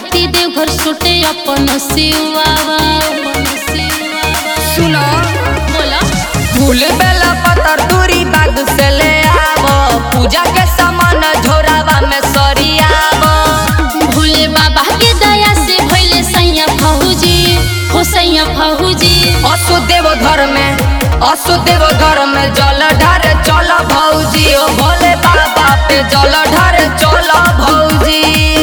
खाती देवघर सुटे अपन सिवावा सुनो बोला फूल बेला पतर दूरी बाग से ले आवो पूजा के सामान झोरावा में सरियावो भोले बाबा के दया से भइले सैया फौजी हो सैया फौजी असो देव घर में असो देव घर में जल ढारे चल भौजी ओ भोले बाबा पे जल ढारे चल भौजी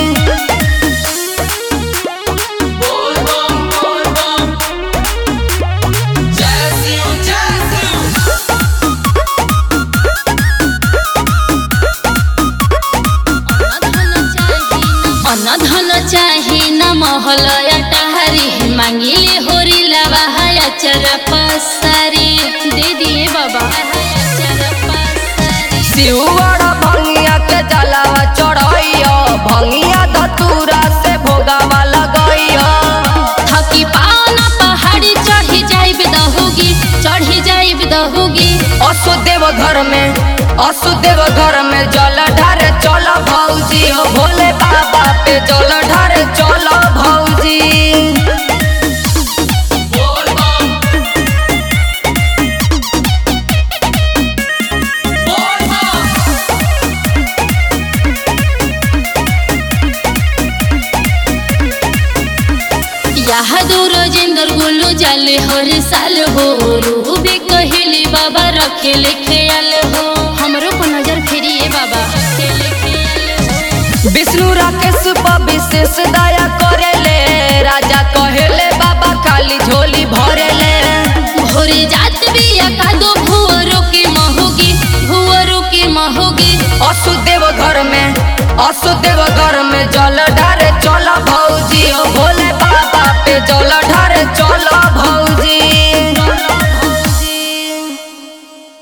अन्न धन चाही न महल अटहरी मांगिले होरी लवा अचर पसारी दे दिए बाबा अचर पसारी शिवर भंगिया के जलावा चढ़ैया भंगिया धतूरा से भोगावा लगैया थकी पाना पहाड़ी चढ़ी जाइब दहोगी चढ़ी जाइब दहोगी असो देव घर में असो देव घर में जल ढारे चल भौजी ओ भोले बाबा पे जल ढारे चल भौजी यहाँ दूर जिंदर गुलू जाले हर साल हो रूह भी कहिले बाबा रखेले ख्याल हो हमरो पर नजर फेरिए बाबा रखेले ख्याल हो। विष्णु राकेश पर विशेष दया करेले राजा कहेले बाबा खाली झोली भरेले भोरे जात बिया कादो भुवरो के महोगी भुवरो के महोगी असु देव घर में असु देव घर में जल ढारे चल भौजी ओ भोले बाबा